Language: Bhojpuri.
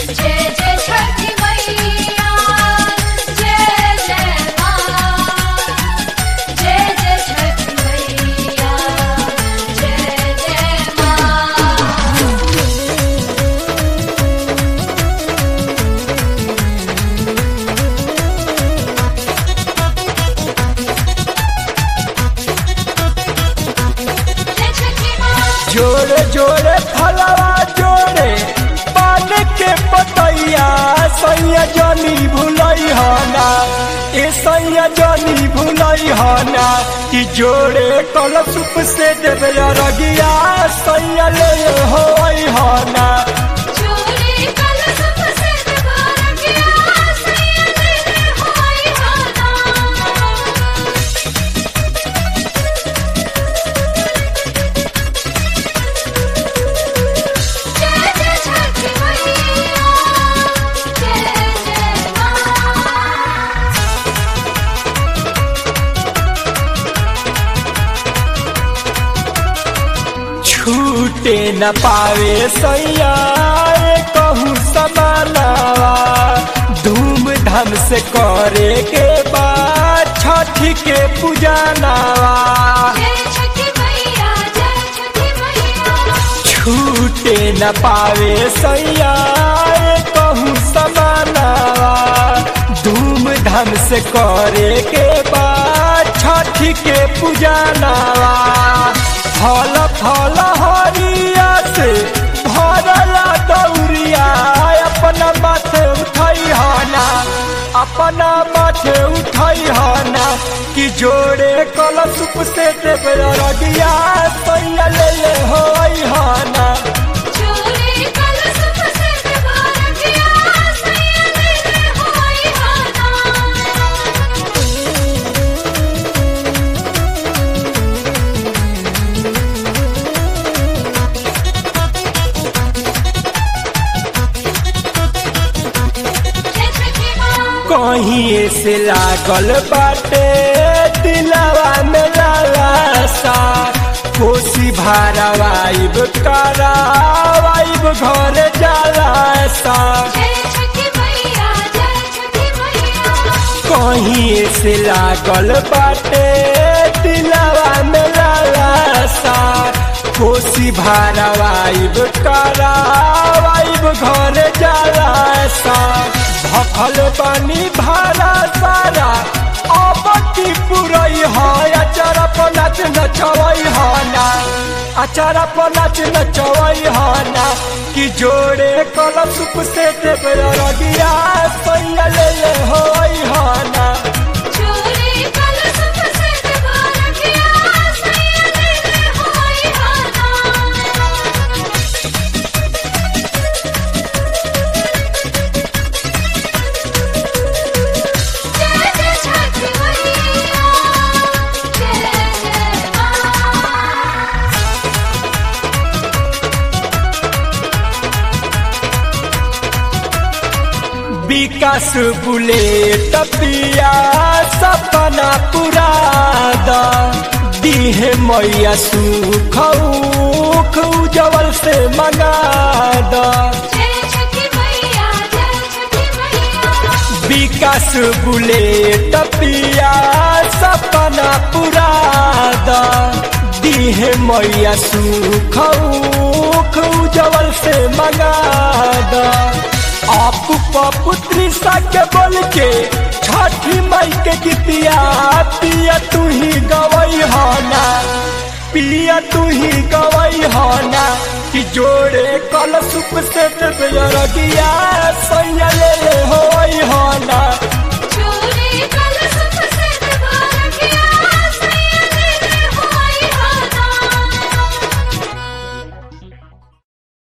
जय जय छठी मैया जय जय माँ जय जय छठी मैया जय जय माँ जय छठी माँ जोड़े जोड़े फलवा जोड़े पान के पतैया सैया जनी भुलई हना ए सैया जनी भुलई हना कि जोड़े कलशुप से देवे रगिया सैया ले होई हना चोरी कल सब से दबार गया सैया ले होई हाना जय जय छठी मैया जय जय माँ छूटे न पावे सैया कहूँ समानावा धूमधाम से करे के बाद छठी के पूजनावा जय छठी मैया जय छठी मैया छूटे न पावे सैया कहूँ समानावा धूमधाम से करे के बाद छठी के पूजनावा फल फल हरिया से भरला दौरिया अपना माथे उठई हना अपना माथे उठई हना कि जोड़े कलशुप से देवे रगिया सैया ले ले होई हना चोरी कल सब से दबार गया सैया ले होई हाना जय छठी माँ कहीं से लागल बाटे दिलवा में लालसा कोसी भारवाइब करावाइब घर जाला सा जय छठी मैया जय छठी मैया कहीं से लागल बाटे दिलवा में लालसा कोसी भारवाइब करावाइब घर जाला सा भखल बनी भारा सारा अब की पुरई है अचार पनाच नचवई हना अचार पनाच नचवई हना कि जोड़े कलशुप से देवे रगिया सैया ले ले होई हना चोरी कल सब से दबार गया सैया ले होई हाना जय जय छठी मैया जय जय माँ विकास बुलेट पिया सपना पुरादा दीहे मैया सुख उख उजवल से मंगादा जय छठी मैया जय छठी मैया विकास बुलेट पिया सपना पुरादा दीहे मैया सुख उख उजवल से मंगादा आप पुत्री के बोल के छठी माई के गीतिया पिया तू ही गवई हना पिया तू ही गवई हना कि जोड़े कल सुप से रगिया सैया ले